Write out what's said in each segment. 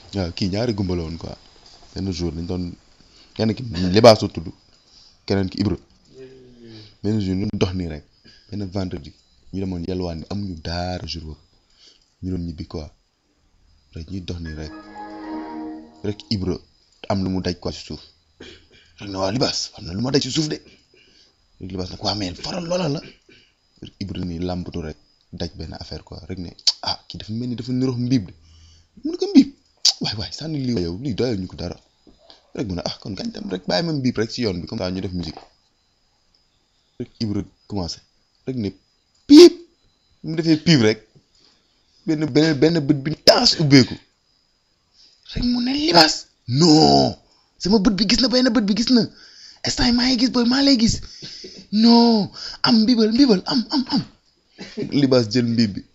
waaw kii ñaari gumba la woon quoi benn jour dañ doon kenn ki libaas la tudd keneen ki Ibra benn jour ñu dox nii rek benn vendredi ñu demoon yelwaan ni amuñu daara jour boobu ñu doon ñibbi quoi rek ñuy dox nii rek rek Ibra am lu mu daj quoi ci suuf rek ne waa libaas am na lu ma daj ci suuf de rek libaas nag waa mais faral loola la rek Ibra nii làmbatu rek daj benn affaire quoi rek ne ah kii dafa mel ni dafa nirox mbiib de mu ne ko mbiib waay waay sànni lii yow lii doyoo ñu ko dara rek mu ne ah kon kañ dem rek bàyyi ma mbiib rek ci yoon bi comme ça ñu def musique rek Ibra commencé rek ne piip mu defee piip rek benn benn benn bët bi taas ubbeeku rek mu ne libaas non sama bët bi gis na benn bët bi gis na instant yi maa ngi gis booy maa lay gis non am mbibal mbibal am am am libaas jël mbiib bi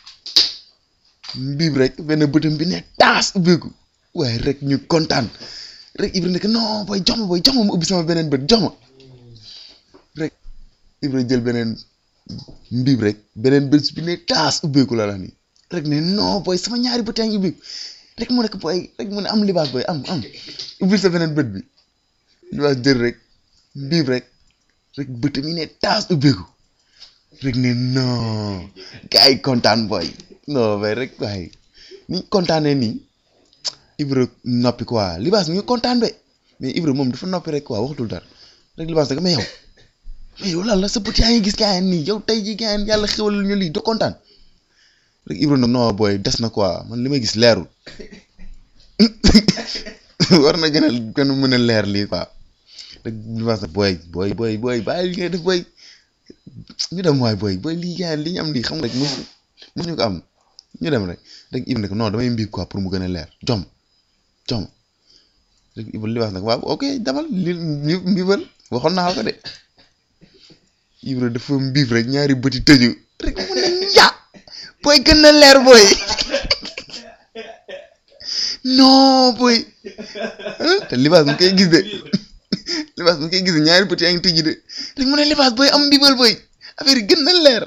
mbiib rek benn bëtam bi ne taas ubbeeku waaye rek ñu kontaan rek Ibra nekk non booy jox ma booy jox ma ma ubbi sama beneen bët jox ma rek Ibra jël beneen mbiib rek beneen bët bi ne taas ubbeeku la la nii rek ne non booy sama ñaari bët yaa ngi ubbeeku rek mu nekk booy rek mu ne am libaas booy am am ubbil sa beneen bët bi libaas jël rek mbiib rek rek bët mi ne taas ubbeeku rek ne non gars yi kontaan booy non mais rek waaye ni ñu kontaanee nii Ibra noppi quoi libaas mi ngi kontaan be mais Ibra moom dafa noppi rek quoi waxatul dara rek libaas nag mais yow mais yow lan la sa bët yaa ngi gis gars yi nii yow tey jii gars yi yàlla xewal ñu lii do kontaan rek Ibra nag non booy des na quoi man li may gis leerul war na gën a gën a mën a leer lii quoi rek libaas nag booy booy booy booy bàyyi li ngay def booy ñu dem waay booy booy lii gars yi li ñu am lii xam nga rek mosu mosuñu ko am ñu dem rek rek Ibra nag non damay mbiib quoi pour mu gën a leer jom jom rek Ibra libaas nag waaw ok demal li mbibal waxoon naa ko de Ibra dafa mbiib rek ñaari bëti tëju rek mu ne ya booy gën na leer booy non booy te libaas mu koy gis de libaas mu koy gis de ñaari bëti yaa ngi tëju de rek mu ne libaas booy am mbibal booy affaire yi gën na leer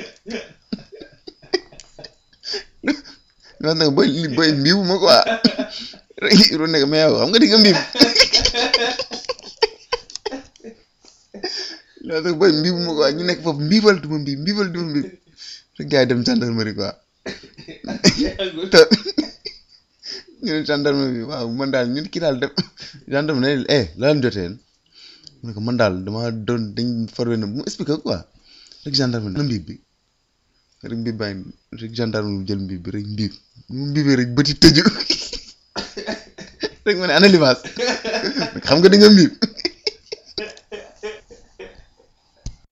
libaas nag booy li booy mbiibu ma quoi rek Ibra nekk mais yow xam nga di nga mbiib libaas nag booy mbiibu ma quoi ñu nekk foofu mbiibal du ma mbiib mbiibal du ma mbiib rek gars yi dem gendarmerie quoi te ñu ne gendarmerie bi waaw man daal ñun kii daal dem gendarme ne eh la leen jotee mu ne ko man daal dama doon dañ farwe na mu expliqué quoi rek gendarme ne mbiib bi rek mbiib bàyyi rek gendarme bi jël mbiib bi rek mbiib mu mbiibee rek bëti tëju rek ma ne ana libaas xam nga di nga mbiib